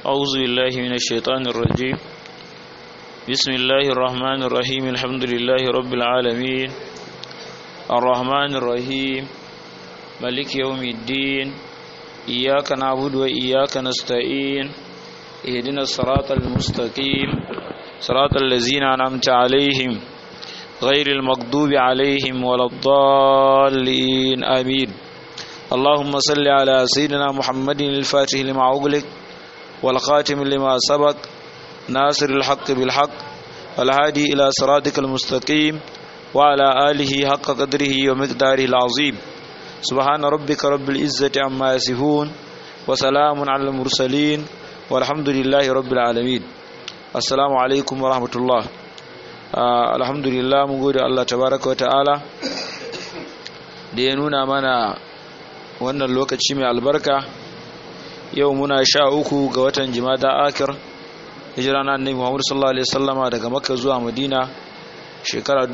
أعوذ بالله من الشيطان الرجيم بسم الله الرحمن الرحيم الحمد لله رب العالمين الرحمن الرحيم ملك يوم الدين إياك نعبد وإياك نستعين اهدنا الصراط المستقيم صراط الذين أنعمت عليهم غير المغضوب عليهم ولا الضالين آمين اللهم صل على سيدنا محمد الفاتح لما أغلق والخاتم لما سبق ناصر الحق بالحق والهادي إلى صراطك المستقيم وعلى آله حق قدره ومقداره العظيم سبحان ربك رب العزة عما يصفون وسلام على المرسلين والحمد لله رب العالمين السلام عليكم ورحمة الله Uh, alhamdulillah mun gode Allah tabaraka wa ta'ala da ya nuna mana wannan lokaci mai albarka yau muna sha uku ga watan jimada akir hijira na annabi Muhammad sallallahu alaihi wasallama daga Makka zuwa Madina shekara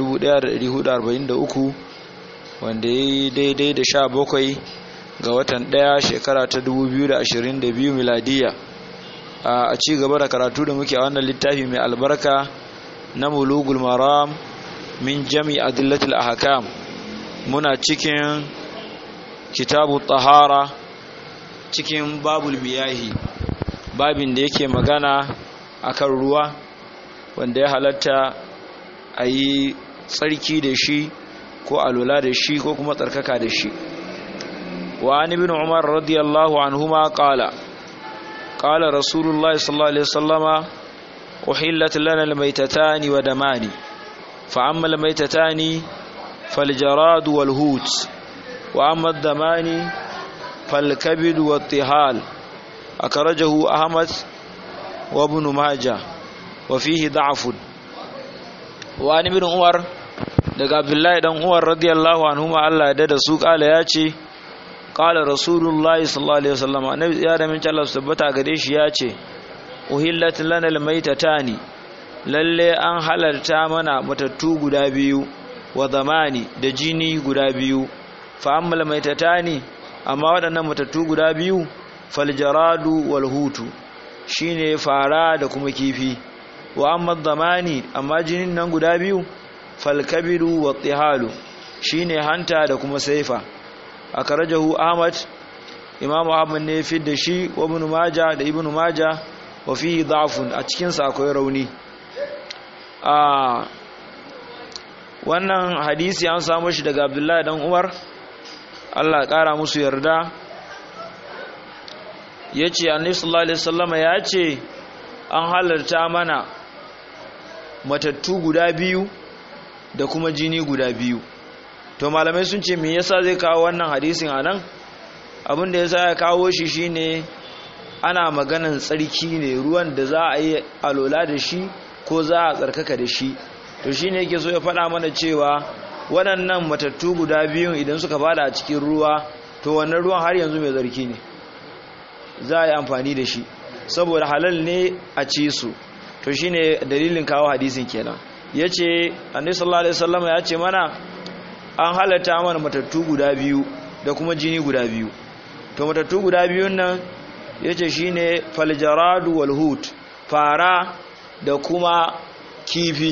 1443 wanda yayi daidai da sha bakwai ga watan daya shekara ta 2022 miladiya uh, a ci gaba da karatu da muke a wannan littafi mai albarka na mulugul maram min jami adillatul ahkam muna cikin kitabu tahara cikin babul miyahi babin da yake magana akan ruwa wanda ya halatta a yi tsarki da shi ko alula da shi ko kuma tsarkaka da shi wa an ibn umar radiyallahu anhuma qala qala rasulullahi sallallahu alaihi wasallama أحلت لنا الميتتان ودمان فأما الميتتان فالجراد والهوت وأما الدمان فالكبد والطهال أخرجه أحمد وابن ماجه وفيه ضعف وعن ابن عمر daga Abdullahi dan Umar radiyallahu anhuma Allah ya dada su kala ya ce qala rasulullahi sallallahu alaihi wasallam annabi ya da min Allah tabbata gare shi ya ce uhillat lana almaytatani lalle an halarta mana matattu guda biyu wa zamani da jini guda biyu fa ammal maitatani amma waɗannan matattu guda biyu faljaradu wal hutu shine fara da kuma kifi wa amma zamani amma jinin nan guda biyu falkabiru wa tihalu shine hanta da kuma saifa akarajahu ahmad imamu ahmad ne fi da shi wa ibn majah da ibn majah wa fihi da'fun a cikin sa akwai rauni a wannan hadisi an samu shi daga Abdullahi dan Umar Allah kara musu yarda yace Annabi sallallahu alaihi wasallama yace an halarta mana matattu guda biyu da kuma jini guda biyu to malamai sun ce me yasa zai kawo wannan hadisin anan abin da yasa ya kawo shi shine ana maganan tsarki ne ruwan da za a yi alola da shi ko za a tsarkaka da shi to shi ne yake so ya faɗa mana cewa waɗannan matattu guda biyun idan suka fada a cikin ruwa to wannan ruwan har yanzu mai tsarki ne za a yi amfani da shi saboda halal ne a ci su to shi ne dalilin kawo hadisin kenan ya ce annabi sallallahu alaihi wasallam ya ce mana an halatta mana matattu guda biyu da kuma jini guda biyu to matattu guda biyun nan ya ce shi ne faljaradu walhut fara da kuma kifi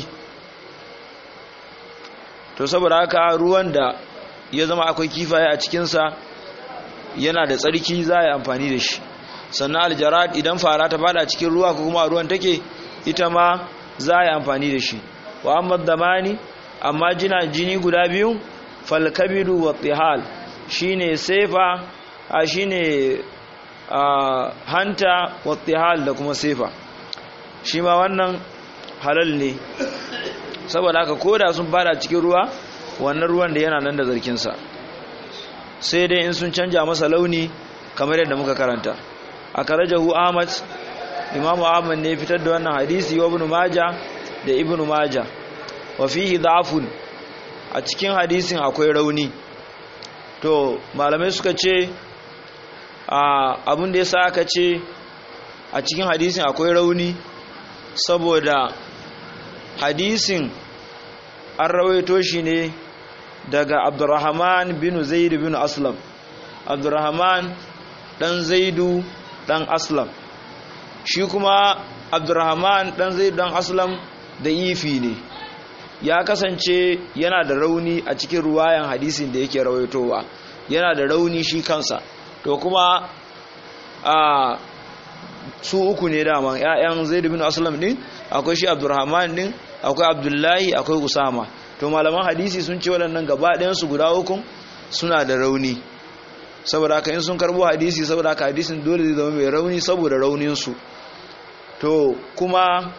to saboda haka ruwan da ya zama akwai kifaye a cikinsa yana da tsarki za a yi amfani da shi sannan aljarad idan fara ta fada cikin ruwa ko kuma ruwan take ita ma za a yi amfani da shi wa amma damani amma jina jini guda biyu falkabiru wa tihal shine sefa a shine Uh, hanta wattihal da kuma sefa shi ma wannan halal ne saboda haka koda sun fada cikin ruwa wannan ruwan da yana nan da zarkinsa sai dai in sun canja masa launi kamar yadda muka karanta a karajahu ahmad imamu ahmad ne fitar da wannan hadisi wa ibn maja da ibn maja wa fihi da'fun a cikin hadisin akwai rauni to malamai suka ce abin da ya sa aka ce a cikin hadisin akwai rauni saboda hadisin an rawaito shi ne daga abdurrahman bin zaid bin aslam abdurrahman dan zaidu dan aslam shi kuma abdurrahman dan zai dan aslam da ifi ne ya kasance yana da rauni a cikin ruwayan hadisin da yake rawaitowa yana da rauni shi kansa to kuma a su uku ne dama ƴaƴan zaid bin aslam din akwai shi abdurrahman din akwai abdullahi akwai usama to malaman hadisi sun ce waɗannan gaba ɗayan su guda uku suna da rauni saboda haka in sun karbo hadisi saboda haka hadisin dole zai zama mai rauni saboda raunin su to kuma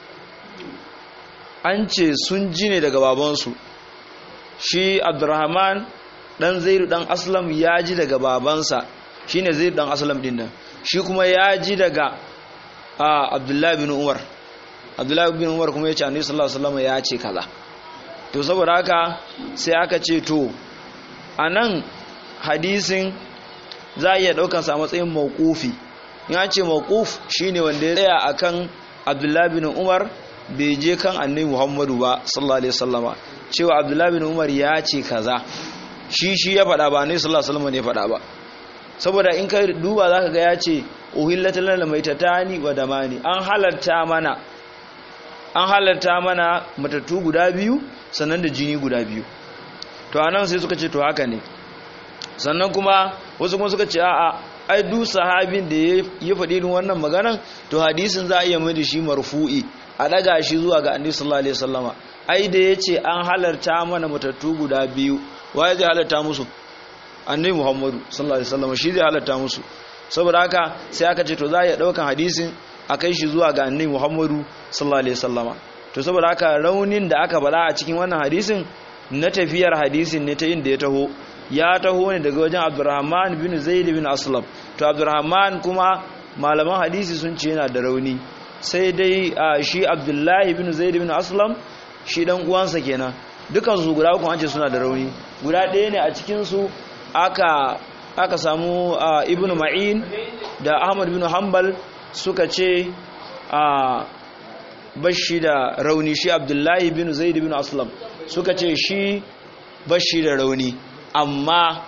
an ce sun ji ne daga babansu shi abdurrahman dan zaidu dan aslam ya ji daga babansa shine zaidu dan aslam din nan shi kuma ya ji daga abdullahi bin umar abdullahi bin umar kuma ya ce annabi sallallahu alaihi wasallam ya ce kaza to saboda haka sai aka ce to anan hadisin za a iya daukan sa matsayin mawqufi ya ce mawquf shine wanda ya tsaya akan abdullahi bin umar bai je kan annabi muhammadu ba sallallahu alaihi wasallama cewa abdullahi bin umar ya ce kaza shi shi ya faɗa ba annabi sallallahu alaihi wasallama ne ya faɗa ba saboda in ka duba zaka ga ya ce uhillatal lana maitatani wa damani an halarta mana an halarta mana matattu guda biyu sannan da jini guda biyu to anan sai suka ce to haka ne sannan kuma wasu kuma suka ce a'a ai duk sahabin da ya faɗi irin wannan maganan to hadisin za a iya mai da shi marfu'i a daga shi zuwa ga annabi sallallahu alaihi wasallama ai da yace an halarta mana matattu guda biyu waye zai halarta musu annabi muhammadu sallallahu alaihi wasallama shi zai halarta musu saboda haka sai aka ce to za a iya daukan hadisin a kai shi zuwa ga annabi muhammadu sallallahu alaihi wasallama to saboda haka raunin da aka bala a cikin wannan hadisin na tafiyar hadisin ne ta inda ya taho ya taho ne daga wajen abdurrahman bin zaid bin aslam to abdurrahman kuma malaman hadisi sun ce yana da rauni sai dai shi abdullahi bin zaid bin aslam shi dan uwansa kenan dukan su guda uku an ce suna da rauni guda ɗaya ne a cikin su aka aka samu ibnu ma'in da ahmad bin hanbal suka ce a bashi da rauni shi abdullahi bin zaid bin aslam suka ce shi bashi da rauni amma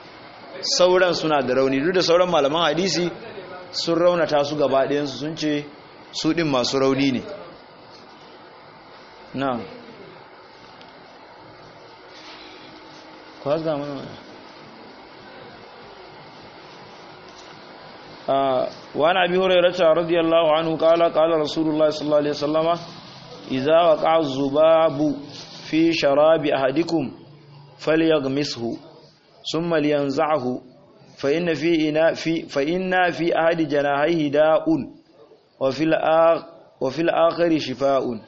sauran suna da rauni duk da sauran malaman hadisi sun raunata su gaba ɗayansu sun ce su ɗin masu rauni ne na kwazga mana wani abi hurairata radiyallahu anhu kala kala rasulullah sallallahu alaihi wasallama idza waqa zubabu fi sharabi ahadikum falyaghmishu thumma liyanzahu fa inna fi ina fi fa inna fi ahadi janahihi da'un wa fil wa fil akhari shifaa'un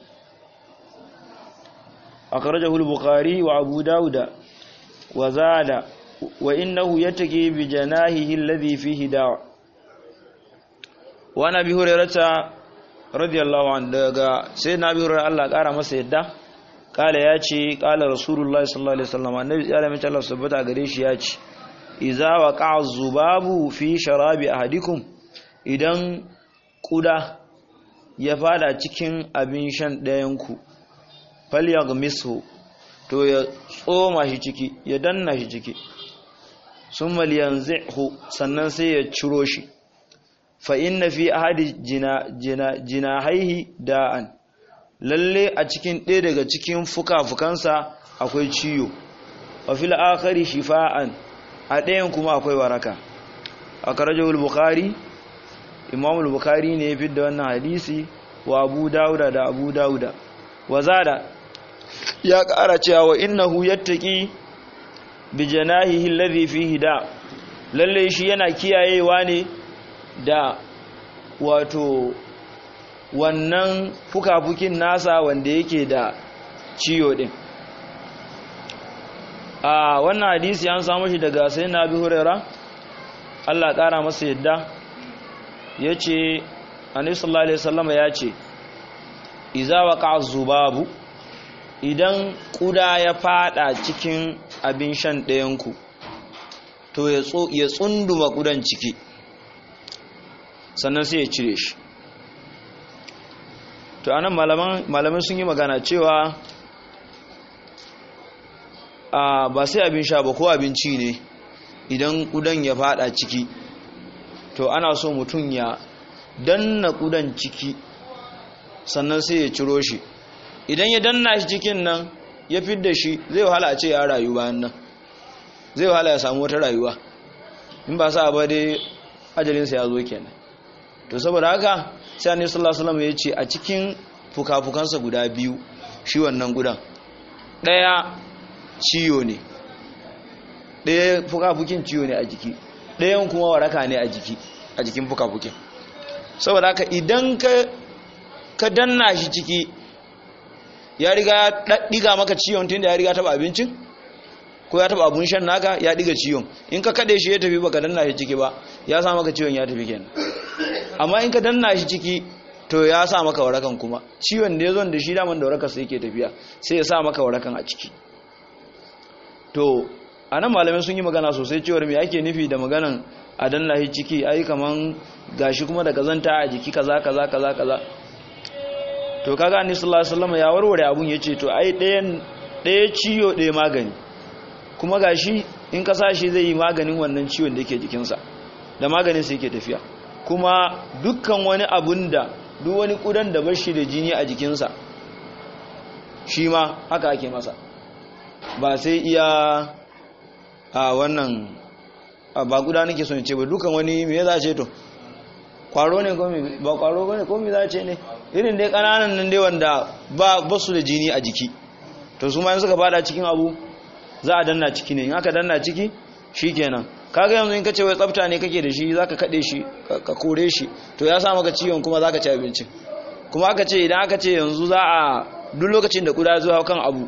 akhrajahu al-bukhari wa abu daud wa zada wa innahu yataki bi janahihi alladhi fihi da' wa nabi hurairata radiyallahu anhu daga sai nabi hurairata Allah kara masa yadda kala ya ce kala rasulullahi sallallahu alaihi wasallam annabi ya rame Allah subhanahu gare shi ya ce idza waqa'a zubabu fi sharabi ahadikum idan kuda ya fada cikin abin shan ɗayan ku falyaghmisu to ya tsoma shi ciki ya danna shi ciki summa liyanzihu sannan sai ya ciro shi fa inna fi ahadi jina jina jinahaihi da'an lalle a cikin ɗaya daga cikin fuka-fukansa akwai ciyo wa fil akhari shifa'an a ɗayan kuma akwai waraka a karajawul bukhari imamul bukhari ne ya fidda wannan hadisi wa abu dauda da abu dauda wa zada ya ƙara cewa wa innahu yattaqi bi janahihi alladhi fihi da lalle shi yana kiyayewa ne da wato wannan fuka-fukin nasa wanda yake da ciyo din a wannan hadisi an samu shi daga sai na bi hurera Allah ƙara masa yadda ya ce anisallah alaihi sallama ya ce iza waka zubabu idan kuda ya fada cikin abin shan ɗayanku to ya tsunduma kudan ciki sannan sai ya cire shi to anan malamai sun yi magana cewa a ba sai abin sha ba ko abinci ne idan kudan ya fada ciki to ana so mutum ya danna kudan ciki sannan sai ya ciro shi idan ya danna shi cikin nan ya fidda shi zai wahala a ce ya rayu bayan nan zai wahala ya samu wata rayuwa in ba sa ba dai ajalinsa ya zo kenan to saboda haka sai annabi sallallahu alaihi wasallam ya ce a cikin fukafukansa guda biyu shi wannan gudan daya ciyo ne daya fukafukin ciyo ne a jiki dayan kuma waraka ne a jiki a jikin fukafukin saboda haka idan ka ka danna shi ciki ya riga ya diga maka ciwon tunda ya riga taba abincin ko ya taba abun shan naka ya diga ciwon in ka kade shi ya tafi baka danna shi ciki ba ya sa maka ciwon ya tafi kenan amma in ka danna shi ciki to ya sa maka warakan kuma ciwon da ya zo da shi daman da warakar sai yake tafiya sai ya sa maka warakan a ciki to anan malamai sun yi magana sosai cewar me ake nufi da maganan a danna shi ciki ai kaman gashi kuma da kazanta a jiki kaza kaza kaza kaza to kaga annabi sallallahu alaihi wasallam ya warware abun yace to ai ɗayan ɗaya ciyo ɗaya magani kuma gashi in ka sashi zai yi maganin wannan ciwon da yake jikinsa da maganin sa yake tafiya kuma dukkan wani abun da duk wani kudan da bashi da jini a jikinsa shi ma haka ake masa ba sai iya a wannan ba guda nake son ce ba dukkan wani me za ce to kwaro ne ko ba kwaro ne ko me za ce ne irin dai kananan nan dai wanda ba basu da jini a jiki to su ma suka fada cikin abu za a danna ciki ne in aka danna ciki shikenan kaga yanzu in kace wai tsafta ne kake da shi zaka kade shi ka kore shi to ya sa maka ciwon kuma zaka ci abincin kuma aka ce idan aka ce yanzu za a duk lokacin da kuda zuwa kan abu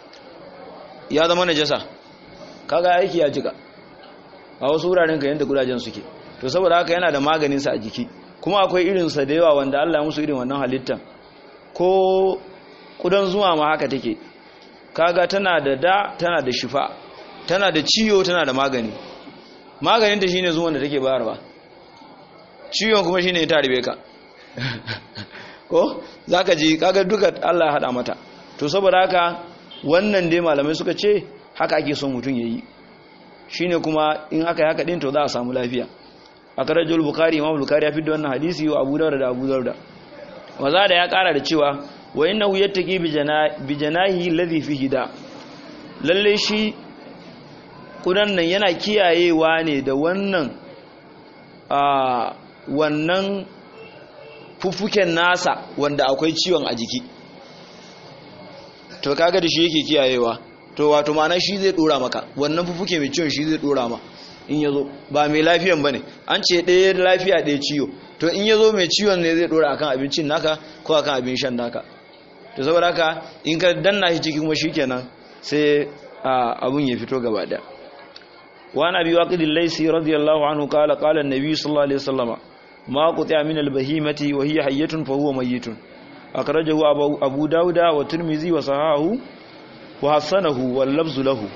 ya zama najasa kaga aiki ya jika a wasu wuraren ka yanda kudajen suke to saboda haka yana da maganin sa a jiki kuma akwai irin sa da yawa wanda Allah ya musu irin wannan halittan ko kudan zuwa ma haka take kaga tana da da tana da shifa tana da ciyo tana da magani maganin ta shine zuwan da take bayarwa ciwon kuma shine ta ribe ka ko zaka ji kaga duka Allah ya hada mata to saboda haka wannan dai malamai suka ce haka ake son mutum yayi shine kuma in aka yi haka din to za a samu lafiya akarajul bukhari imam bukhari ya fi da wannan hadisi wa abu dawud da abu dawud waza da ya kara da cewa wa innahu yattaqi bi janahi alladhi fihi da lalle shi kudan nan yana kiyayewa ne da wannan a wannan fufuken nasa wanda akwai ciwon a jiki to kaga da shi yake kiyayewa to wato ma'ana shi zai dora maka wannan fufuke mai ciwon shi zai dora ma in yazo ba mai lafiyan bane an ce ɗaya lafiya ɗaya ciwo to in yazo mai ciwon ne zai dora akan abincin naka ko akan abin shan naka to saboda haka in ka danna shi ciki kuma shikenan sai abun ya fito gaba da wa nabi waqid al-laysi radiyallahu anhu qala qala an-nabi sallallahu alaihi wasallam ma qutiya min al-bahimati wa hiya hayyatun fa huwa mayyitun akhrajahu abu dauda wa tirmizi wa sahahu wa hasanahu wal lafzu lahu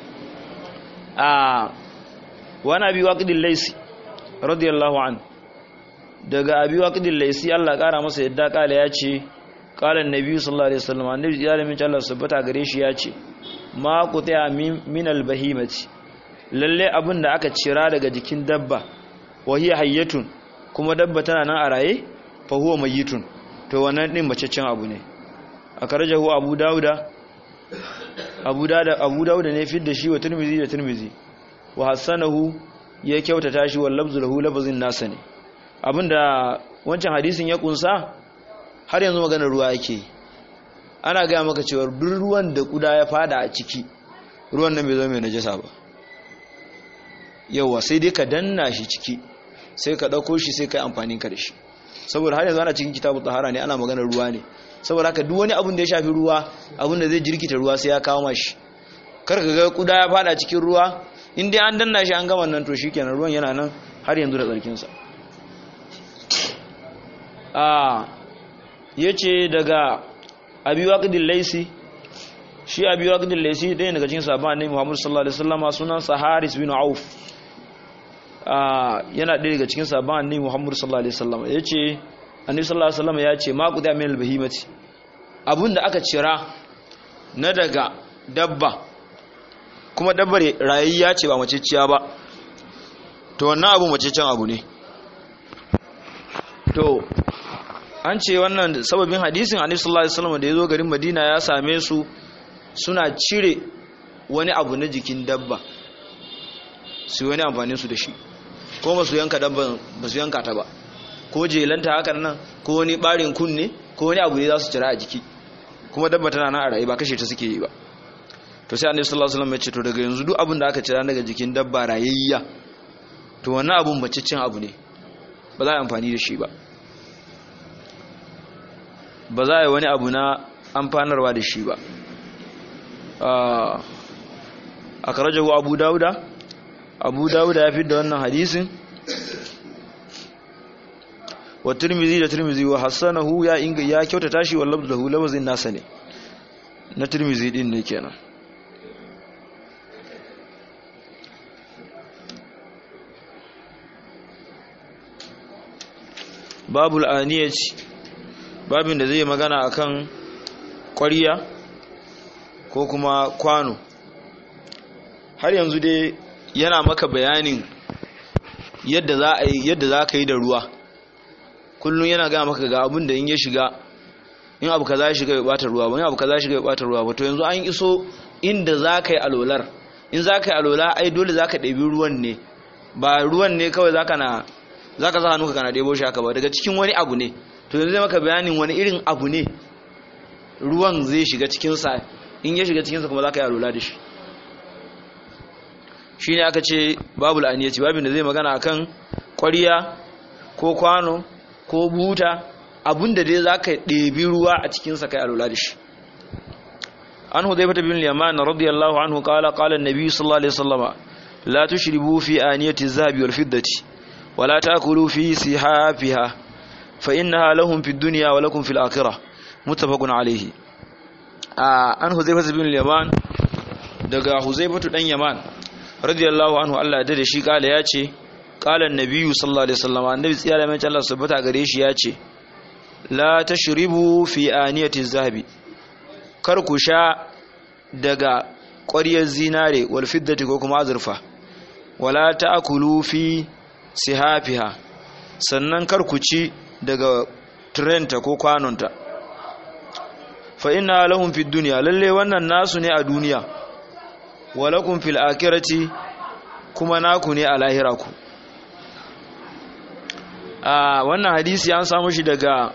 a wa nabi waqid al-laysi radiyallahu anhu daga abi waqid al-laysi Allah kara masa yadda kala ya ce qala an-nabi sallallahu alaihi wasallam annabi ya lamin Allah subhata gare shi ya ce ma qutiya min al-bahimati lalle abin da aka cira daga jikin dabba wa hiya hayyatun kuma dabba tana nan a raye fa huwa mayyitun to wannan din bacaccen abu ne akarajahu abu dauda abu dauda abu dauda ne fi da shi wa tirmizi da tirmizi wa hasanahu ya kyautata shi wal lafzu lahu lafzin nasa ne abinda wancan hadisin ya kunsa har yanzu maganar ruwa yake ana ga maka cewa duk ruwan da kuda ya fada a ciki ruwan nan bai zama mai najasa ba yawa sai dai ka danna shi ciki sai ka ɗauko shi sai ka yi amfani ka da shi saboda har yanzu ana cikin kitabu tahara ne ana maganar ruwa ne saboda haka duk wani abin da ya shafi ruwa abin da zai jirkita ruwa sai ya kawo mashi kar ka ga kuda ya fada cikin ruwa in dai an danna shi an gama nan to shikenan ruwan yana nan har yanzu da tsarkin sa a yace daga abi waqidil laisi shi abi waqidil laisi dai daga cikin sahabban annabi Muhammad sallallahu alaihi wasallam sunan sa Haris bin Auf yana ɗaya daga cikin sabon annabi Muhammad sallallahu alaihi wasallam yace annabi sallallahu alaihi wasallam yace ma quda min albahimati abunda aka cira na daga dabba kuma dabbar rayayya ce ba maceciya ba to wannan abu macecen abu ne to an ce wannan sababin hadisin annabi sallallahu alaihi wasallam da yazo garin Madina ya same su suna cire wani abu na jikin dabba su wani amfani su da shi ko ba su yanka dabban ba su yanka ta ba ko jelanta hakan nan ko wani barin kunne ko wani abu ne za su cira a jiki kuma dabba tana nan a rayu ba kashe ta suke yi ba to sai annabi sallallahu alaihi wasallam ya ce to daga yanzu duk abin da aka cira daga jikin dabba rayayya to wannan abun baccicin abu ne ba za a amfani da shi ba ba za a yi wani abu na amfanarwa da shi ba a karajahu abu dauda abu dauda ya fi da wannan hadisin wa turmizi da turmizi wa hassanahu ya inga ya kyautata shi wa labdahu lafazin nasa ne na turmizi din ne kenan babul aniyaci babin da zai magana akan ƙwariya ko kuma kwano har yanzu dai yana maka bayanin yadda za a yi yadda za ka yi da ruwa kullum yana gaya maka ga abin da in ya shiga in abu ka za ya shiga ya bata ruwa ba in abu ka za ya shiga ya bata ruwa ba to yanzu an iso inda za ka yi alolar in za ka yi alola ai dole za ka ɗabi ruwan ne ba ruwan ne kawai za ka na za ka sa hannu ka kana ɗebo shi haka ba daga cikin wani abu ne to yanzu zai maka bayanin wani irin abu ne ruwan zai shiga cikinsa in ya shiga cikinsa kuma za ka yi alola da shi shi ne aka ce babu la'aniyaci babin da zai magana akan ƙwariya ko kwano ko buta abinda dai za ka ɗebi ruwa a cikinsa kai alola da shi an hudai fata bin liyaman radiyallahu anhu kala kala nabi sallallahu alaihi wasallama la tushribu fi aniyati zahabi wal fiddati wala takulu fi sihafiha fa innaha lahum fid dunya wa lakum fil akhirah muttafaqun alayhi an hudai fata bin liyaman daga huzaifatu dan yaman radiyallahu anhu Allah ya dade shi kala ya ce kala nabiyyu sallallahu alaihi wasallam annabi tsiya da mai Allah subhata gare shi ya ce la tashribu fi aniyati zahabi kar ku sha daga ƙwaryar zinare wal fiddati ko kuma azurfa wala ta'kulu fi sihafiha sannan kar ku ci daga trenta ko kwanonta fa inna lahum fid dunya lalle wannan nasu ne a duniya walakum fil akhirati kuma naku ne a lahira ku a wannan hadisi an samu shi daga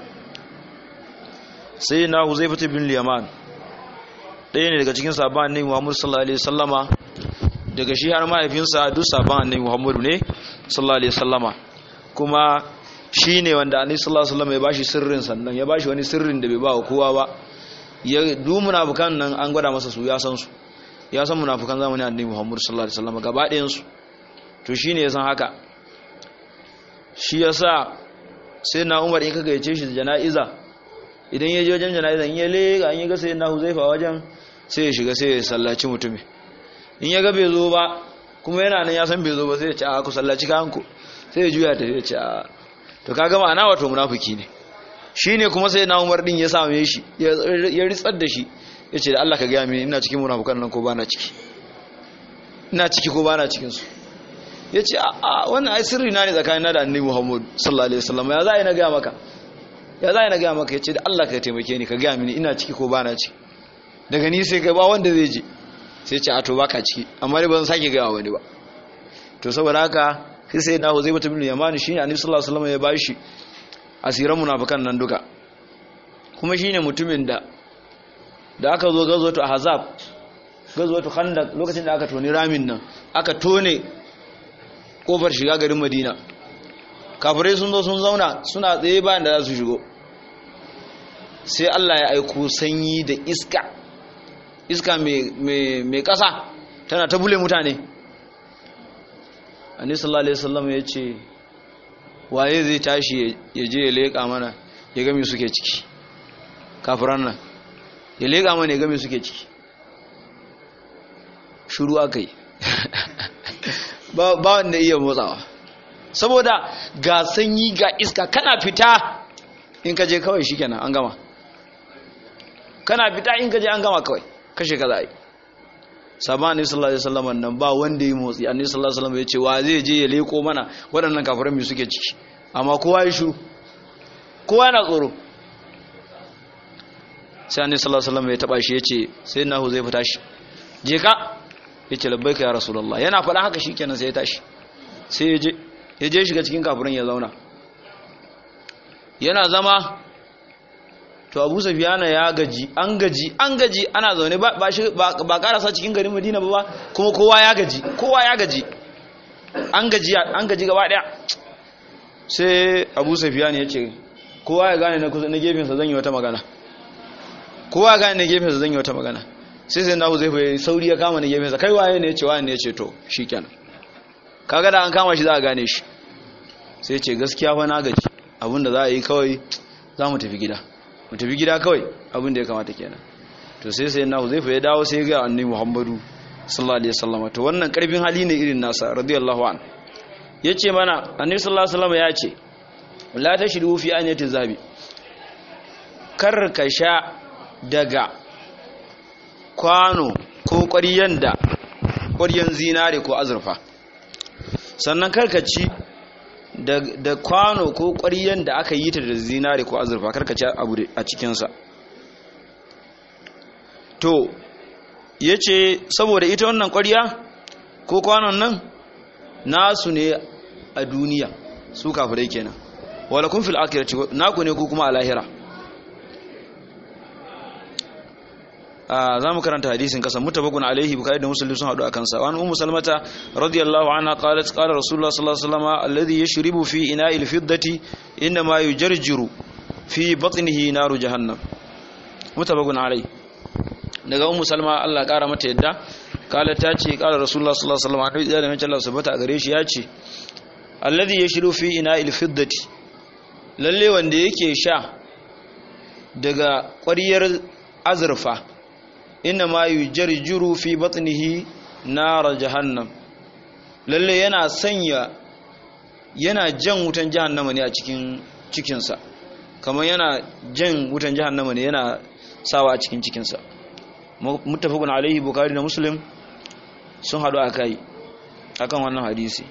sai na huzaifatu bin yaman ɗaya ne daga cikin sabon annabi muhammadu sallallahu alaihi wasallama daga shi har mahaifinsa duk sabon annabi muhammadu ne sallallahu alaihi wasallama kuma shi ne wanda annabi sallallahu alaihi wasallama ya bashi sirrin sannan ya bashi wani sirrin da bai ba wa kowa ba ya du munafukan nan an gwada masa su ya san su ya san munafukan zamanin annabi muhammadu sallallahu alaihi wasallama gaba ɗayan su to shine ya san haka shi yasa sai na umar in ka gayyace shi jana'iza idan ya je wajen jana'iza in ya lega an yi ga sai na huzaifa wajen sai ya shiga sai ya sallaci mutumin in ya ga bai zo ba kuma yana nan ya san bai zo ba sai ya ce a ku sallaci kanku sai ya juya ta ya ce a to kaga ma'ana wato munafiki ne shine kuma sai na umar din ya same shi ya ritsar da shi ya ce da Allah ka gaya mini ina cikin munafukan nan ko bana ciki ina ciki ko bana cikin su ya ce a wannan ai sirri na ne tsakanin na da annabi Muhammad sallallahu alaihi wasallam ya za a yi na gaya maka ya za a yi na gaya maka ya ce da Allah ka taimake ni ka gaya mini ina ciki ko bana ciki daga ni sai kai ba wanda zai je sai ce a to baka ciki amma dai ba zan sake gaya wani ba to saboda haka sai sai na zai mutum yamani shine annabi sallallahu alaihi wasallam ya bashi asiran munafikan nan duka kuma shine mutumin da da aka zo gazwatu ahzab gazwatu khandaq lokacin da aka toni ramin nan aka tone kofar shiga garin madina kafirai sun zo sun zauna suna tsaye bayan da za su shigo sai allah ya aiko sanyi da iska iska mai ƙasa tana ta bule mutane ani sallallahu alaihi wasallam ya ce waye zai tashi ya je ya leƙa mana ya gami suke ciki kafiran nan ya leƙa mana ya gami suke ciki shuru aka yi ba wanda iya motsawa saboda ga sanyi ga iska kana fita in ka je kawai shikenan an gama kana fita in ka je an gama kawai kashe ka za yi sabani sallallahu alaihi wasallam nan ba wanda yi motsi annabi sallallahu alaihi wasallam ya ce wa zai je ya leko mana waɗannan kafiran mu suke ciki amma kowa ya shiru kowa yana tsoro sai annabi sallallahu alaihi wasallam ya taba shi yace sai na zai fita shi je ka yace labbaika ya rasulullah yana faɗa haka shikenan sai ya tashi sai ya je ya je shiga cikin kafirin ya zauna yana zama to Abu Sufyan ya gaji an gaji an gaji ana zaune ba ba shi ba karasa cikin garin Madina ba kuma kowa ya gaji kowa ya gaji an gaji an gaji gaba daya sai Abu Sufyan ya ce kowa ya gane na kusa na gefensa zan yi wata magana kowa gane na gefensa zan yi wata magana sai sai nahu zai fayi sauri ya kama na gefensa kai waye ne ya ce waye ne ya ce to shi kenan kaga da an kama shi za a gane shi sai ce gaskiya fa na gaji abinda za a yi kawai za mu tafi gida mu tafi gida kawai abinda ya kamata kenan to sai sai nahu zai fayi dawo sai ga annabi muhammadu sallallahu alaihi wasallam to wannan karfin hali ne irin nasa radiyallahu an yace mana annabi sallallahu alaihi wasallam ya ce la tashru fi aniyati zabi kar ka sha daga kwano ko ƙwaryen da ƙwaryen zinare ko azurfa sannan karkaci da kwano ko ƙwaryen da aka yi ta da zinare ko azurfa karkaci abu a cikinsa to ya ce saboda ita wannan ƙwarya ko kwanon nan nasu ne a duniya su kafirai kenan wala kun fil akirati naku ne ku kuma a lahira za mu karanta hadisin kasan mutabakun alaihi bukari da musulmi sun haɗu a kansa wani umu salmata radiyallahu anha qalat qala rasulullah sallallahu alaihi wasallam alladhi yashribu fi ina'il fiddati inna ma yujarjiru fi batnihi naru jahannam mutabakun alaihi daga ummu salma Allah kara mata yadda kala ta ce kala rasulullah sallallahu alaihi wasallam annabi da mace Allah subhanahu a gare shi ya ce alladhi yashribu fi ina'il fiddati lalle wanda yake sha daga ƙwariyar azurfa inna ma yujarjuru fi batnihi nar jahannam lalle yana sanya yana jan wutan jahannama ne a cikin cikinsa kamar yana jan wutan jahannama ne yana sawa a cikin cikinsa muttafaqun alaihi bukhari da muslim sun hadu akai akan wannan hadisi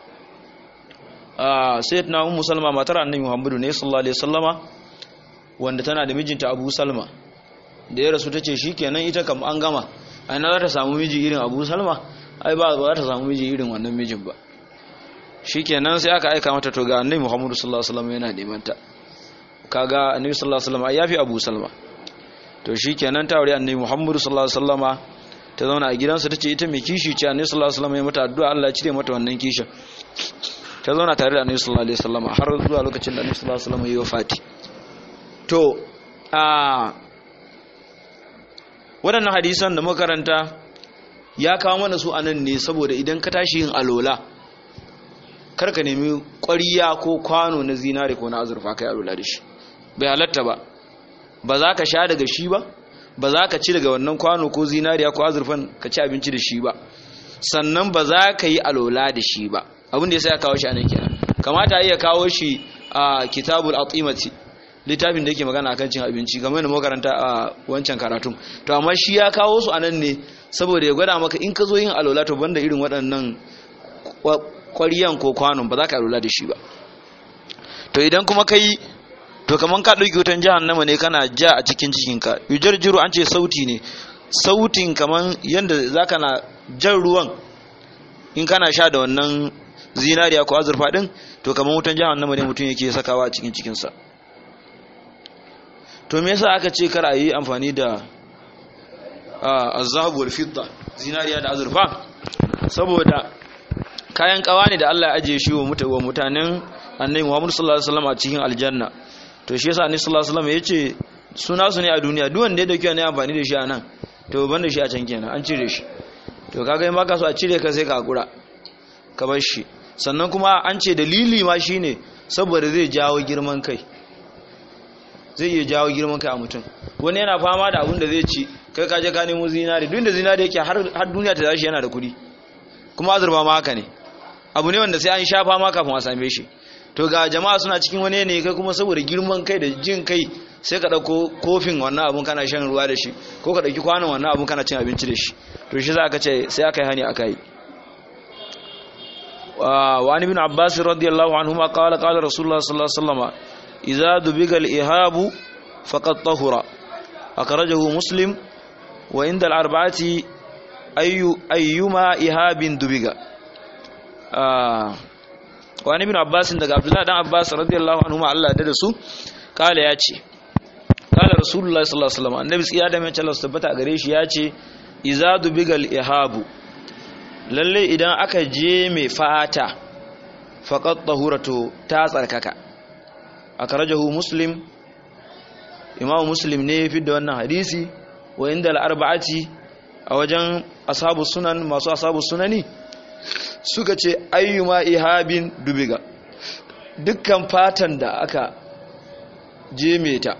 ah sayyidina ummu salma matar annabi muhammadu ne sallallahu alaihi wasallama wanda tana da mijinta abu salma da ya rasu ta ce shi kenan ita kam an gama a na za ta samu miji irin abu salma ai ba za ta samu miji irin wannan mijin ba shi kenan sai aka aika mata to ga annabi muhammadu sallallahu alaihi wasallam yana neman ta kaga annabi sallallahu alaihi wasallam ai yafi abu salma to shi kenan ta aure annabi muhammadu sallallahu alaihi wasallama ta zauna a gidansa tace ita mai kishi ce annabi sallallahu alaihi wasallam ya mata addu'a Allah ya cire mata wannan kishin ta zauna tare da annabi sallallahu alaihi wasallama har zuwa lokacin da annabi sallallahu alaihi wasallam ya yi wafati to a waɗannan hadisan da makaranta ya kawo mana su anan ne saboda idan ka tashi yin alola karka nemi ƙwariya ko kwano na zinare ko na azurfa kai alola da shi bai halatta ba ba za ka sha daga shi ba ba za ka ci daga wannan kwano ko zinariya ko azurfan ka ci abinci da shi ba sannan ba za ka yi alola da shi ba abin da ya sa ya kawo shi anan kenan kamata ya kawo shi a kitabul atimati littafin da yake magana akan cin abinci kamar yadda makaranta a wancan karatun to amma shi ya kawo su anan ne saboda ya gwada maka in ka zo yin alola to banda irin waɗannan ƙwariyan ko kwanon ba za ka alola da shi ba to idan kuma kai to kamar ka ɗauki wutan jahannama ne kana ja a cikin cikinka yujar jiru an ce sauti ne sautin kamar yadda za ka na jan ruwan in kana sha da wannan zinariya ko azurfa ɗin to kamar wutan jahannama ne mutum yake sakawa a cikin cikinsa to me yasa aka ce kar a yi amfani da azabu wal fidda zinariya da azurfa saboda kayan kawa ne da Allah ya ajiye shi wa mutanen annabi Muhammad sallallahu alaihi wasallam a cikin aljanna to shi yasa annabi sallallahu alaihi wasallam yace suna su ne a duniya duk wanda ya dauki ne amfani da shi a nan to ban da shi a can kenan an cire shi to kaga in baka so a cire ka sai ka hakura ka bar shi sannan kuma an ce dalili ma shine saboda zai jawo girman kai zai iya jawo girman kai a mutum wani yana fama da abin da zai ci kai kaje ka nemo zinari duk da zinari yake har duniya ta tashi yana da kuɗi kuma azurfa ma haka ne abu ne wanda sai an sha fama kafin a same shi to ga jama'a suna cikin wani ne kai kuma saboda girman kai da jin kai sai ka ɗauko kofin wannan abun kana shan ruwa da shi ko ka ɗauki kwanon wannan abun kana cin abinci da shi to shi za ka ce sai aka yi hani aka yi وعن ابن عباس رضي الله عنهما قال قال رسول الله صلى الله عليه وسلم idza dubiga al-ihabu faqad tahura akhrajahu muslim wa inda al-arba'ati ayyu ayyuma ihabin dubiga wa ibn abbas daga abdullahi dan abbas radiyallahu anhu ma Allah da su kala ya ce kala rasulullahi sallallahu alaihi wasallam annabi tsiya da mai Allah tabbata a gare shi ya ce iza dubigal ihabu lalle idan aka je mai fata faqat tahuratu ta tsarkaka akrajahu muslim imamu muslim ne fi da wannan hadisi wa inda al-arba'ati a wajen ashabu sunan masu ashabu sunani suka ce ayyuma ihabin dubiga dukkan fatan da aka jeme ta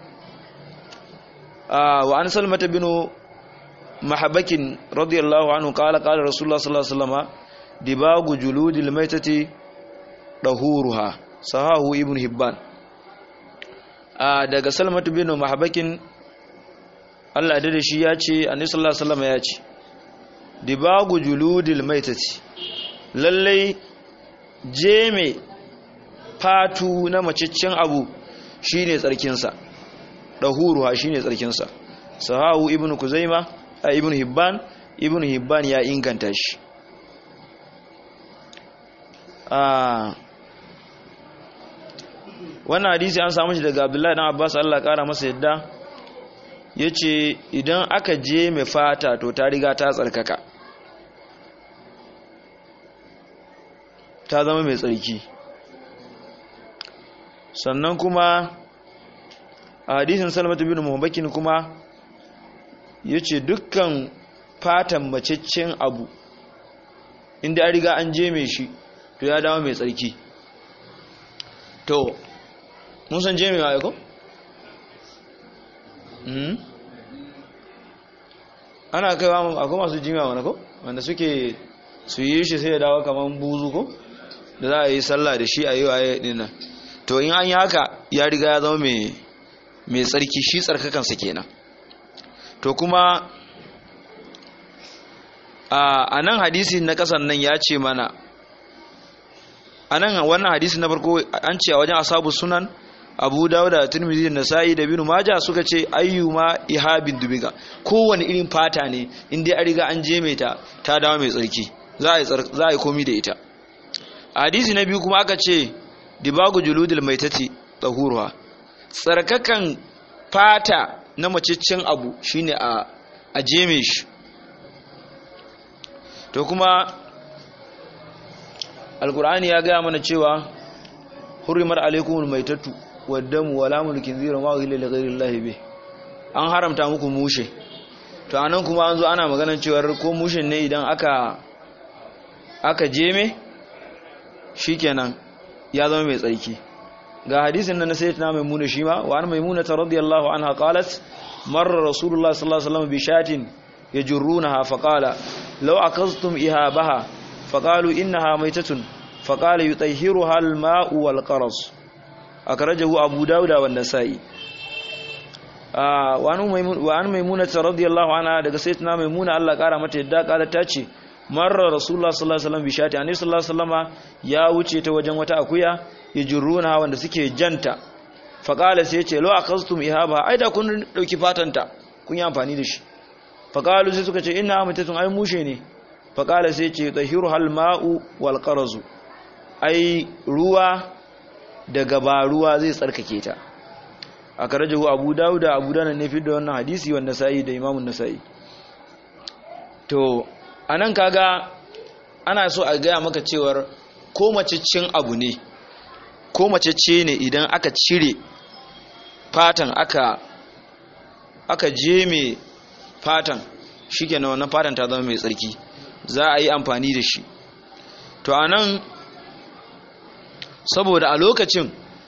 wa an salmata binu mahabakin radiyallahu anhu kala kala rasulullah sallallahu alaihi wasallam dibagu juludil maitati dahuruha sahahu ibn hibban daga salmata binu mahabakin Allah da shi ya ce annabi sallallahu alaihi wasallam ya ce dibagu juludil maitati lallai jeme fatu na maciccin abu shine tsarkinsa dahuruha shine tsarkinsa sahahu ibn kuzaima a ibn hibban ibn hibban ya inganta shi wannan hadisi an samu shi daga abdullahi dan abbas Allah kara masa yadda yace idan aka je mai fata to ta riga ta tsarkaka ta zama mai tsarki sannan kuma a hadisin salmatu bin muhammakin kuma ya ce dukkan fatan macaccen abu inda an riga an je mai shi to ya dawo mai tsarki to mun san je mai wa aiko? ana kaiwa akwai masu jimiya wani ko wanda suke su yi shi sai ya dawo kamar buzu ko da za a yi sallah da shi a yi waye dinnan to in an yi haka ya riga ya zama mai tsarki shi tsarkakansa kenan to kuma a nan hadisi na kasan nan ya ce mana a nan wannan hadisi na farko an ce a wajen asabu sunan abu dawuda turmizi da nasa'i da binu maja suka ce ayyuma ihabin dubiga kowane irin fata ne inda an riga an je ta ta dawo mai tsarki za a yi komi da ita hadisi na biyu kuma aka ce dibagu juludul maitati tsahuruwa tsarkakan fata na maciccin abu shine a a jeme shi to kuma alkur'ani ya gaya mana cewa hurrimar alaikumul maitatu waddamu wala mulkin zira ma wahila li ghairi llahi bi an haramta muku mushe to anan kuma an zo ana maganar cewa ko mushin ne idan aka aka jeme shikenan ya zama mai tsarki ga hadisin nan na sayyidina maimuna shi ma wa an maimuna ta radiyallahu anha qalat marra rasulullah sallallahu alaihi wasallam bi shatin yajrunaha fa qala law akastum ihabaha fa qalu innaha maytatun fa qala yutahhiruha al-ma'u wal qaras akrajahu abu dawud wa an-nasa'i wa an maimuna ta radiyallahu anha daga sayyidina maimuna Allah kara mata yadda kala ta ce marar rasulullah sallallahu alaihi wasallam bishati annabi sallallahu alaihi wasallama ya wuce ta wajen wata akuya yajruna wanda suke janta faqala sai yace law akastum ihaba ai da kun dauki fatanta kun yi amfani da shi faqalu sai suka ce inna mutatun ai mushe ne faqala sai yace tahiru hal ma'u wal qarazu ai ruwa daga ba ruwa zai tsarkake ta akarajahu abu dauda abu dana ne fi da wannan hadisi wanda sai da imamun nasai to a nan kaga ana so a gaya maka cewar ko macicin abu ne ko macece ne idan aka cire fatan aka aka jeme fatan shi ke wannan fatan ta zama mai tsarki za a yi amfani da shi to a nan saboda a lokacin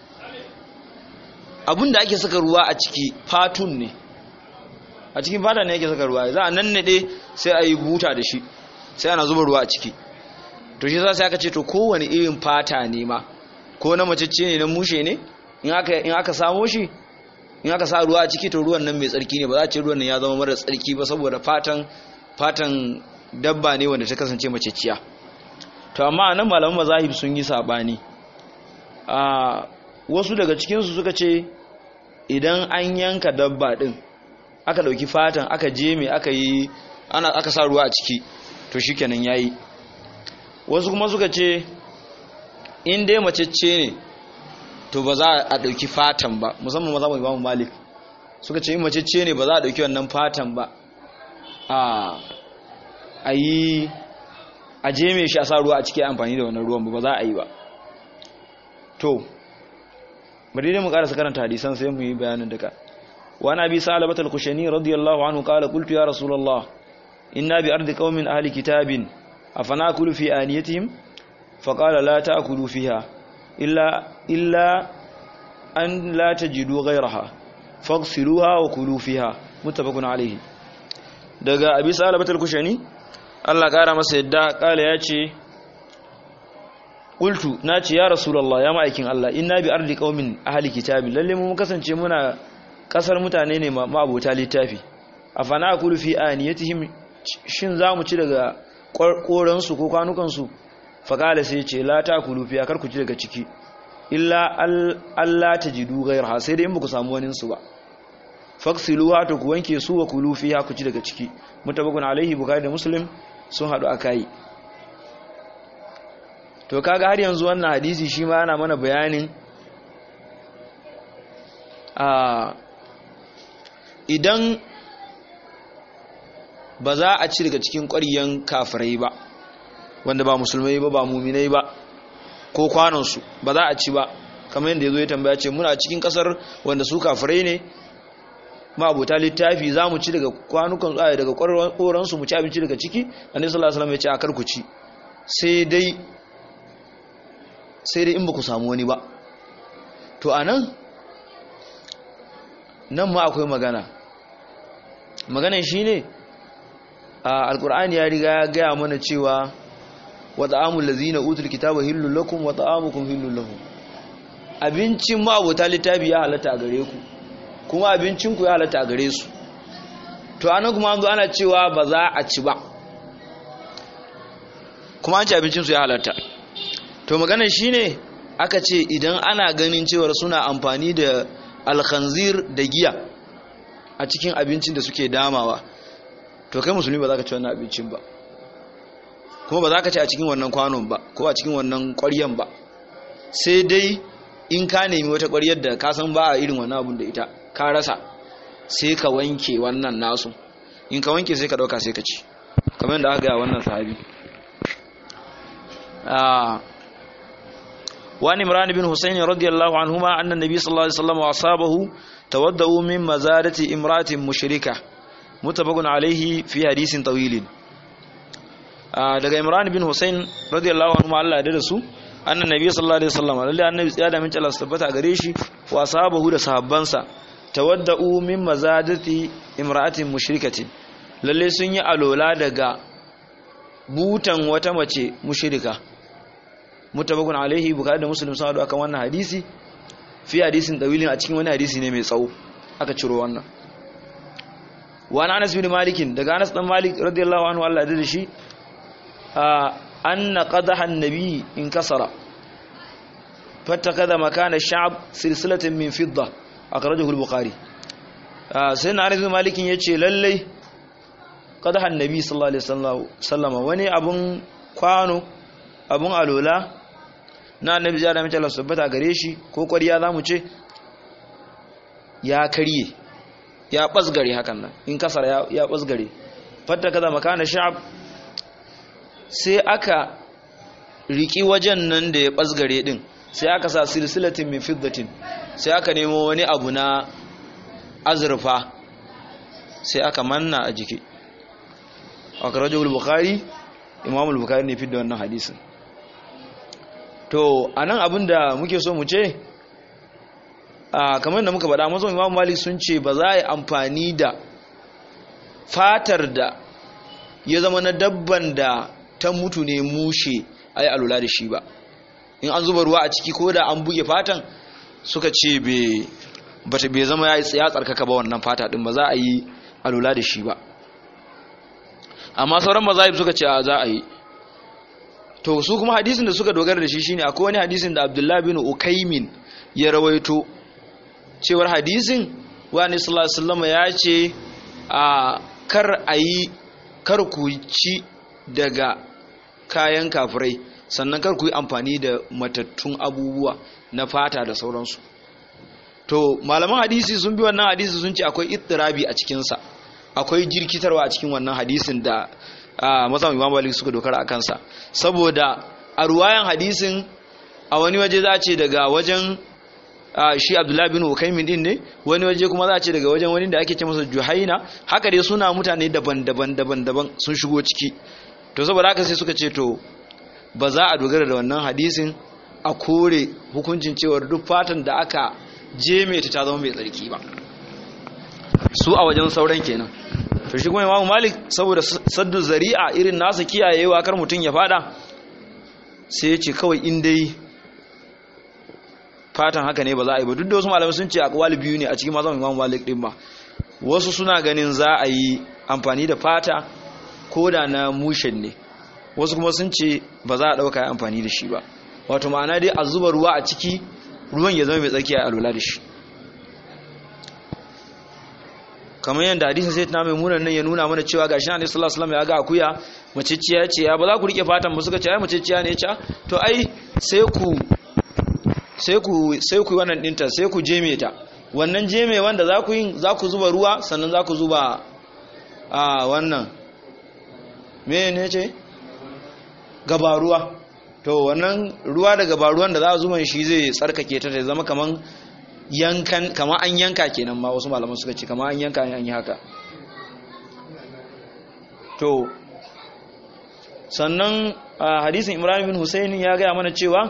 abinda ake saka ruwa a ciki fatun ne a cikin fata ne yake saka ruwa za a nan naɗe sai a yi buta da shi sai ana zuba ruwa a ciki to shi sai aka ce to kowane irin fata ne ma ko na macece ne na mushe ne in aka samo shi in aka sa ruwa a ciki to ruwan nan mai tsarki ne ba za a ce ruwan nan ya zama mara tsarki ba saboda fatan fatan dabba ne wanda ta kasance maceciya to amma nan malaman mazahib sun yi sabani a wasu daga cikinsu suka ce idan an yanka dabba din aka dauki fatan aka jeme aka yi ana aka sa ruwa a ciki to shikenan yayi wasu kuma suka ce in dai macece ne to ba za a dauki fatan ba musamman maza mai imamu malik suka ce in macece ne ba za a dauki wannan fatan ba a a yi a jeme shi a sa ruwa a ciki amfani da wannan ruwan ba za a yi ba to bari dai mu karasa karanta hadisan sai mu yi bayanin duka wa na bi salabat al-kushani radiyallahu anhu qala qultu ya rasulullah inna bi ardi qaumin ahli kitabin afanakulu fi aniyatihim faqala la ta'kulu fiha illa illa an la tajidu ghayraha faghsiluha wa kulu fiha muttafaqun alayhi daga abi salabat al-kushani Allah kara masa yadda kala ya ce qultu nace ya rasulullah ya ma'aikin Allah inna bi ardi qaumin ahli kitabin lalle mu kasance muna kasar mutane ne ma abota littafi afana akulu fi aniyatihim shin zamu ci daga koran su ko kwanukan su faqala sai ce la takulu fi kar ku ci daga ciki illa Allah tajidu ghayraha sai dai in ku samu wani su ba faksiluha to ku wanke su wa kulu fiha ku ci daga ciki mutabakun alaihi bukhari da muslim sun hadu akai to kaga har yanzu wannan hadisi shi ma yana mana bayanin a idan ba za a ci daga cikin ƙwaryen kafirai ba wanda ba musulmai ba ba muminai ba ko kwanonsu ba za a ci ba kamar yadda ya zo ya tambaya ce muna cikin ƙasar wanda su kafirai ne ma'abuta littafi za mu ci daga kwanukan tsaye daga ƙoransu mu ci abinci daga ciki annabi sallallahu alaihi wasallam ya ce a karku ci sai dai sai dai in ba ku samu wani ba to anan nan ma akwai magana maganan shine a alkur'ani ya riga ya gaya mana cewa wa ta'amul ladzina utul kitaba hillul lakum wa ta'amukum hillul lahum abincin ma'abuta littafi ya halatta a gare ku kuma abincinku ya halatta a gare su to anan kuma an zo ana cewa ba za a ci ba kuma an ci abincinsu ya halatta to maganar shi ne aka ce idan ana ganin cewar suna amfani da alkhanzir da giya a cikin abincin da suke damawa to kai musulmi ba za ka ci wannan abincin ba kuma ba za ka ci a cikin wannan kwanon ba ko a cikin wannan ƙwaryan ba sai dai in ka nemi wata ƙwaryar da ka san ba a irin wannan abun da ita ka rasa sai ka wanke wannan nasu in ka wanke sai ka ɗauka sai ka ci kamar da aka gaya wannan sahabi وعن عمران بن حسين رضي الله عنهما أن النبي صلى الله عليه وسلم وأصحابه تودوا من مزارة امرأة مشركة متفق عليه في حديث طويل daga Imran bin Hussein radiyallahu anhu Allah ya su annan nabi sallallahu alaihi wasallam lalle annabi ya da min Allah tabbata gare shi wa sahabahu da sahabbansa tawadda'u min mazadati imra'atin mushrikatin lalle sun yi alola daga butan wata mace mushrika mutabakun alaihi bukari da muslim sun haɗu akan wannan hadisi fi hadisin dawilin a cikin wani hadisi ne mai tsawo aka ciro wannan wani anas bin malikin daga anas dan malik radiyallahu anhu Allah da shi anna qadaha annabi in kasara fattakada makana sha'ab silsilatan min fidda akhrajahu al-bukhari sai na anas bin malikin yace lalle qadaha annabi sallallahu alaihi wasallam wani abun kwano abun alola na annabi ya da mace Allah subhanahu gare shi ko ƙwariya zamu ce ya karye ya basgare hakan nan in kasar ya basgare fatta kaza makana sha'ab sai aka riki wajen nan da ya basgare din sai aka sa silsilatin min fiddatin sai aka nemo wani abu na azurfa sai aka manna a jiki akrajul bukhari imam al-bukhari ne fi da wannan hadisin to anan abinda muke so mu ce a kamar da muka faɗa mazan imam malik sun ce ba za a yi amfani da fatar da ya zama na dabban da ta mutu ne mushe a yi alula da shi ba in an zuba ruwa a ciki ko da an buge fatan suka ce bai zama ya tsarkaka ba wannan fata ɗin ba za a yi alula da shi ba amma sauran mazahib suka ce a za a yi to su kuma hadisin da suka dogara da shi shine akwai wani hadisin da Abdullah bin Ukaimin ya rawaito cewar hadisin wani sallallahu ya ce a kar a yi kar ku ci daga kayan kafirai sannan kar ku yi amfani da matattun abubuwa na fata da sauransu to malaman hadisi sun bi wannan hadisi sun ce akwai ittirabi a cikinsa akwai jirkitarwa a cikin wannan hadisin da mazan imam malik suka dokara a kansa saboda a ruwayan hadisin a wani waje za a ce daga wajen shi abdullahi bin hukaimin din ne wani waje kuma za a ce daga wajen wani da ake ce masa juhaina haka dai suna mutane daban-daban daban-daban sun shigo ciki to saboda haka sai suka ce to ba za a dogara da wannan hadisin a kore hukuncin cewar duk fatan da aka je mai ta zama mai tsarki ba su a wajen sauran kenan to shi kuma imamu malik saboda saddu zari'a irin nasa kiyayewa kar mutum ya fada sai ya ce kawai in dai fatan haka ne ba za a yi ba duk da wasu malamai sun ce akwali biyu ne a cikin mazan imamu malik din ba wasu suna ganin za a yi amfani da fata ko da na mushen ne wasu kuma sun ce ba za a ɗauka ya amfani da shi ba wato ma'ana dai a zuba ruwa a ciki ruwan ya zama mai tsarki a alwala da shi kamar yadda hadisin sai na mai munan nan ya nuna mana cewa gashi na sallallahu alaihi wasallam ya ga akuya maciciya ce ya ba za ku rike fatan ba suka ce ai maciciya ne ya to ai sai ku sai ku sai ku wannan dinta sai ku jeme ta wannan jeme wanda za ku yin za ku zuba ruwa sannan za ku zuba a wannan me ne ce gabaruwa to wannan ruwa da gabaruwan da za a zuban shi zai tsarkake ta ta zama kaman yankan kama an yanka kenan ma wasu malaman suka ce kama an yanka an yi haka to sannan hadisin imran bin husayn ya gaya mana cewa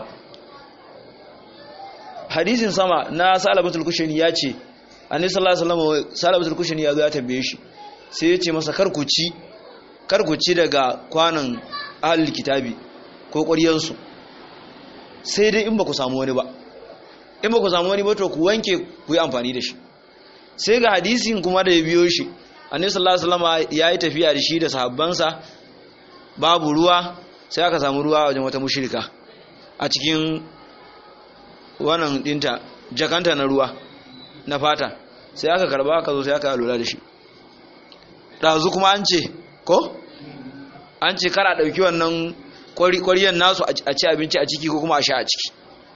hadisin sama na salabatul kushani ya ce annabi sallallahu alaihi wasallam salabatul kushani ya zo ya tambaye shi sai ya ce masa karkuci karkuci daga kwanan ahlul kitabi ko ƙwaryansu sai dai in ba ku samu wani ba in ba ku samu wani ba to ku wanke ku yi amfani da shi sai ga hadisin kuma da ya biyo shi annabi sallallahu alaihi wasallam ya yi tafiya da shi da sahabbansa babu ruwa sai aka samu ruwa wajen wata mushrika a cikin wannan dinta jakanta na ruwa na fata sai aka karba aka zo sai aka lura da shi ɗazu kuma an ce ko an ce kara ɗauki wannan kwariyan nasu a ci abinci a ciki ko kuma a sha a ciki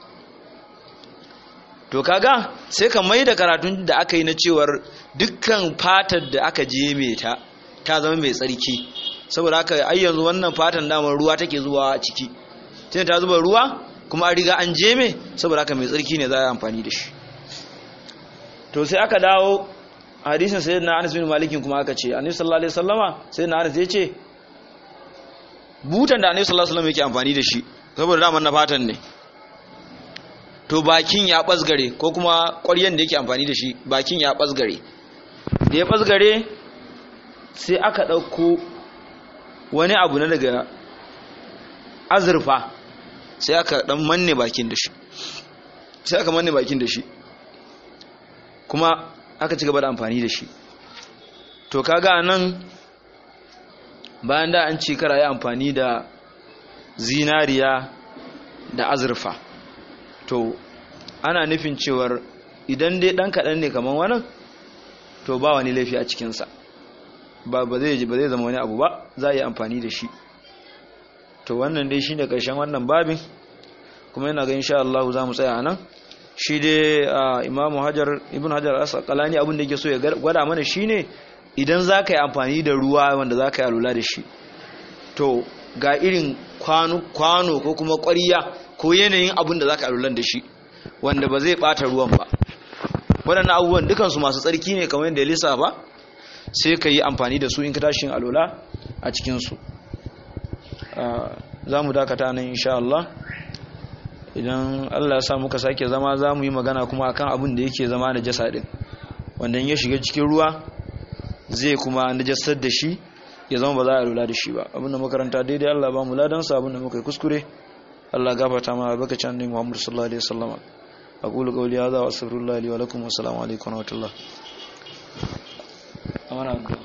to kaga sai ka mai da karatun da aka yi na cewar dukkan fatar da aka je mai ta ta zama mai tsarki saboda haka ai yanzu wannan fatan damar ruwa take zuwa a ciki tunda ta zuba ruwa kuma an riga an je mai saboda haka mai tsarki ne za a yi amfani da shi to sai aka dawo hadisin sayyidina Anas bin Malik kuma aka ce Annabi sallallahu alaihi wasallama sayyidina Anas ya ce butan da Annabi sallallahu alaihi wasallam yake amfani da shi saboda daman na fatan ne to bakin ya basgare ko kuma ƙwaryen da yake amfani da shi bakin ya basgare da ya basgare sai aka ɗauko wani abu na daga azurfa sai aka ɗan manne bakin da shi sai aka manne bakin da shi kuma aka ci gaba da amfani da shi to kaga nan bayan da an ci kara yi amfani da zinariya da azurfa to ana nufin cewar idan dai dan kaɗan ne kamar wannan to ba wani laifi a cikinsa ba ba zai ba zai zama wani abu ba za a yi amfani da shi to wannan dai shi ne ƙarshen wannan babin kuma yana ga insha Allah za mu tsaya a nan shi dai imamu hajar ibn hajar asqalani abin da yake so ya gwada mana shine idan za ka yi amfani da ruwa wanda za ka yi alula da shi to ga irin kwano ko kuma ƙwariya ko yanayin abin da za ka alulan da shi wanda ba zai ɓata ruwan ba waɗannan abubuwan dukansu masu tsarki ne kamar yadda ya lisa ba sai ka yi amfani da su in ka tashi alula a cikinsu za mu dakata nan insha Allah idan Allah ya sa muka sake zama za mu yi magana kuma akan abin da yake zama da jasa ɗin wanda ya shiga cikin ruwa zai kuma najasar da shi ya zama ba za a lura da shi ba abinda makaranta daidai Allah ba mu ladansa abinda muka yi kuskure Allah gafarta mana baka can ne Muhammad sallallahu alaihi wasallam aqulu qawli hadha wa astaghfirullah li wa lakum wa assalamu alaikum wa rahmatullah amana